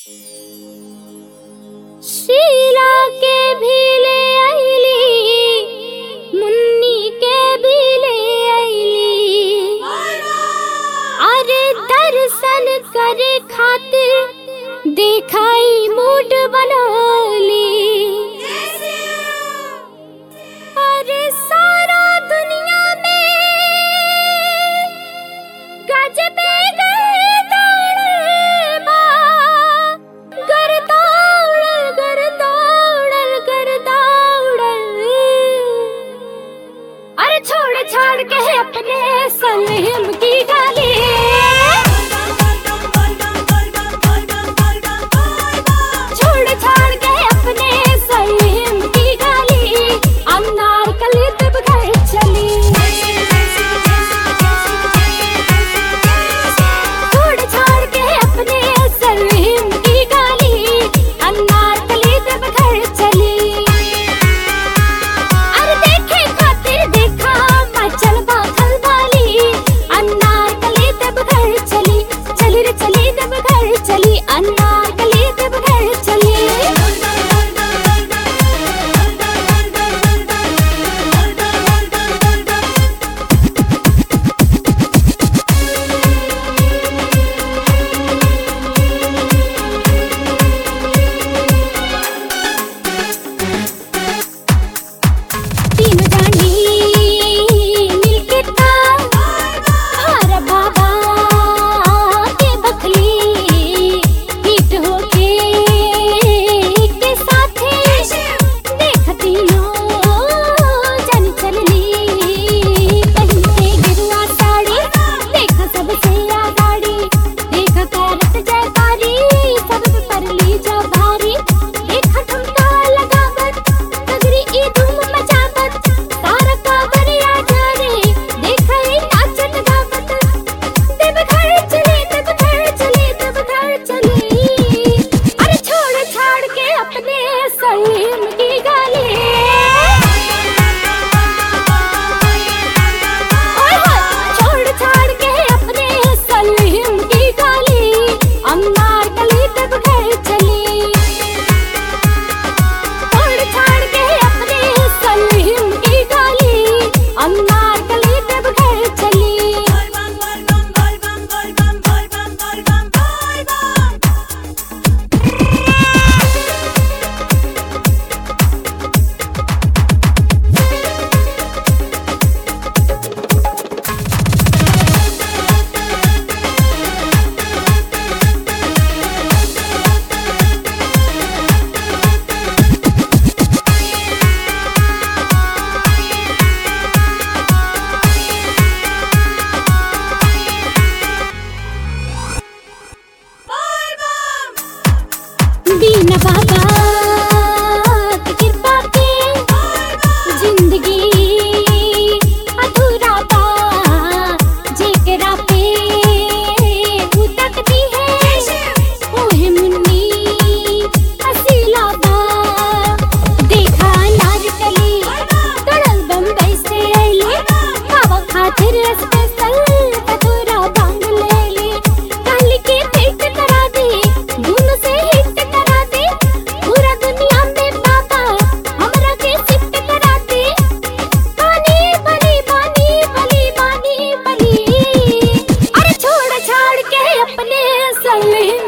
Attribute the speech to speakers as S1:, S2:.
S1: शीला के भी ले आईली मुन्नी के भी ले आईली अरे दर्शन करे खातिर देखाई मूड बनौली अरे सारा दुनिया में गजबे गर्दान बा गर्दाउड़ल गर्दाउड़ल गर्दाउड़ल अरे छोड़ छाड़ के अपने सलीम की गाली छोड़ छाड़ के अपने सलीम की गाली अनार कली तब घर चली छोड़ छाड़ के अपने सलीम की गाली अनार कली तब घर चली अरे देखे खातिर देखा मचल बाखल वाली अनार कली तब घर चली चली रे चली तब घर चली अनार कली तब घर चली तीन जानी मिलके ता हर बाबा के बखली हिट होके के साथे देखती लो जन चलली पहन के गिरुआ साड़ी देखा सबसे आगाड़ी देखा करत जयकारी सब पर ली जा भारी देखा ठुमका लगावत सगरी ई धूम मचावत तारा का बरिया जाने देखा ई नाचत गावत देव घर चले देव घर चले देव घर चले अरे छोड़ छाड़ के अपने सलीम की गाली ओए होए छोड़ छाड़ के अपने सलीम की गाली अम्मार कली तब घर चली छोड़ छाड़ के अपने सलीम की गाली अम्मार कली तब घर चली बीना बाबा की कृपा के जिंदगी अधूरा बा जेकरा पे उतकती है ओहे मुन्नी हसीला बा देखा नारकली तड़ल बम्बई से अइले खावा खातिर स्पेशल कटोरा बांध लेले काली के पेट करा दे धुन से हिट करा दे पूरा दुनिया में बाबा हमरा के शिफ्ट करा दे बानी बली बानी बली बानी बली अरे छोड़ छाड़ के अपने सलीम